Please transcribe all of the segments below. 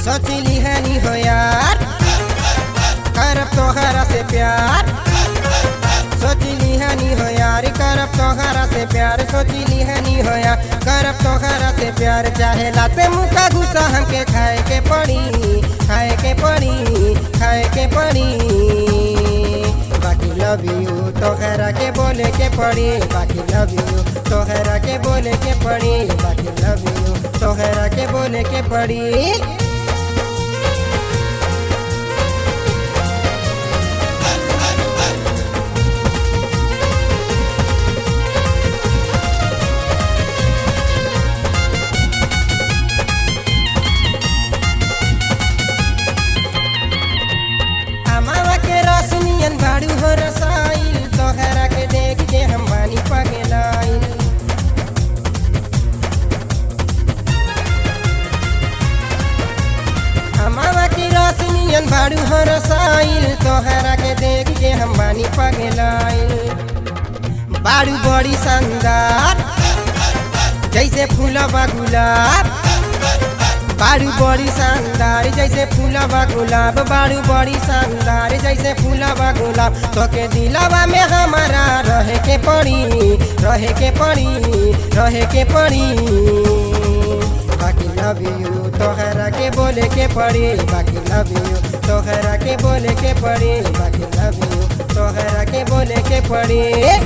सोचली हनी हो यार करब तोहरा से प्यार सोचली हनी हो यार करब तोहरा से प्यार सोचली हनी हो यार करब तोहरा से प्यार चाहे लाते मुका गुस्सा हमके खाए के पड़ी खाए के पड़ी खाए के पड़ी बाकी लव यू तोहरा के बोले के पड़ी बाकी लव यू तोहरा के बोले के पड़ी बाकी लव यू तोहरा के बोले के पड़ी अमावा के रोशनियन भाड़ू हो रसाइल तोहरा के देख के हम बानी पगलाइल अमावा के रोशनियन भाड़ू हो रसाइल तोहरा के देख के हम बानी पगलाइल बाड़ू बड़ी शानदार जैसे फूलबा गुलाब बाड़ू बड़ी शानदार जैसे फूलबा गुलाब बाड़ू बड़ी शानदार जैसे फूलबा गुलाब तोके दिलवा में हमारा रहे के पड़ी रहे के पड़ी रहे के पड़ी बाकी लव यू तोहरा के बोले के पड़ी बाकी लव यू तोहरा के बोले के पड़ी बाकी लव यू तोहरा के बोले के पड़ी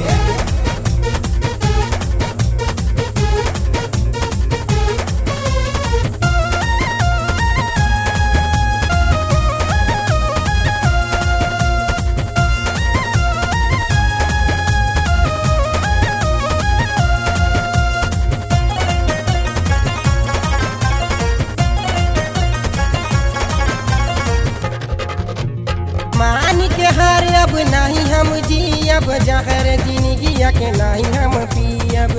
मान के हार अब नहीं हम जियब जहर जिंदगिया के नहीं हम पियब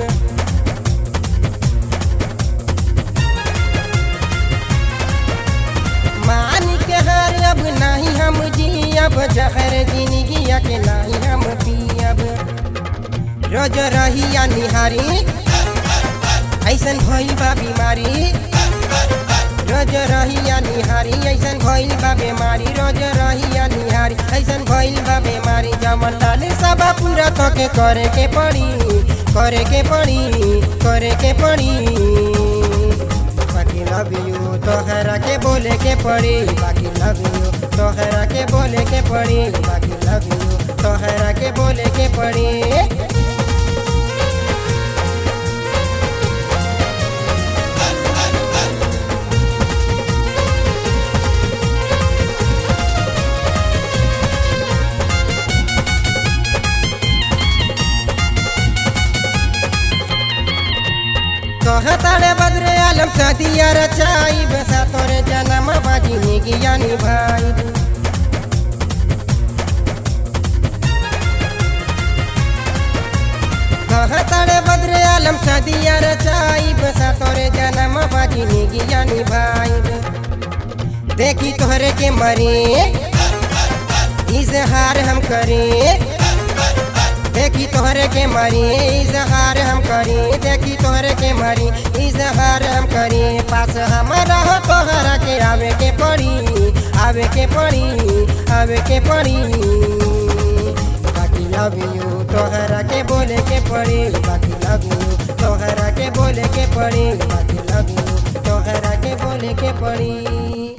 मान के हार अब नहीं हम जियब जहर जिंदगिया के नहीं हम पियब रोज रहिया निहारी ऐसन भइल बा बीमारी रोज रहिया निहारी ऐसन भइल बा बेमारी रोज रहिया निहारी ऐसन भइल बा बेमारी जमन लाल सब पूरा तोके करे के पड़ी करे के पड़ी करे के पड़ी बाकी लव यू तोहरा के बोले के पड़ी बाकी लव यू तोहरा के बोले के पड़ी बाकी लव यू तोहरा के बोले के पड़ी कहतारे बदरे आलम सदिया रचाई बेसा तोरे जन्म बाजी निगिया निभाई कहतारे बदरे आलम सदिया रचाई बेसा तोरे जन्म बाजी निगिया निभाई देखी तोहरे के मरे इजहार हम करें देखी तोहरे के मरी इजहार हम करी देखी तोहरे के मरी इजहार हम करी पास हमारा हो तोहरा के आवे के पड़ी आवे के पड़ी आवे के पड़ी बाकी लव यू तोहरा के बोले के पड़ी बाकी लव यू तोहरा के बोले के पड़ी बाकी लव यू तोहरा के बोले के पड़ी